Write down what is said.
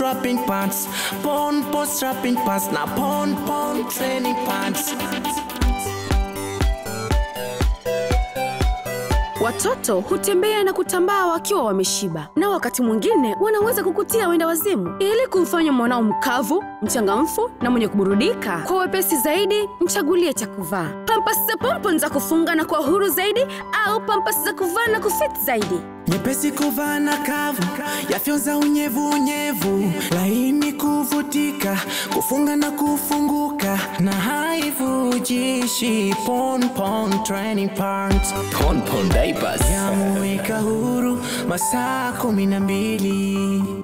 strapping pants pon pon strapping pants na pon pon training pants Watoto hutembea na kutambaa wakiwa wameshiba, na wakati mwingine wanaweza kukutia wenda wazimu. Ili kumfanya mwanao mkavu, mchangamfu na mwenye kuburudika kwa wepesi zaidi, mchagulie cha kuvaa. Pampasi za Pompon za kufunga na kwa huru zaidi, au pampasi za kuvaa na kufit zaidi. nyepesi kuvaa na kavu yafyonza unyevu unyevu laini kuvutika kufunga na kufunguka na haivujishi pon pon training pants Pon Pon Diapers. yamuweka huru masaa kumi na mbili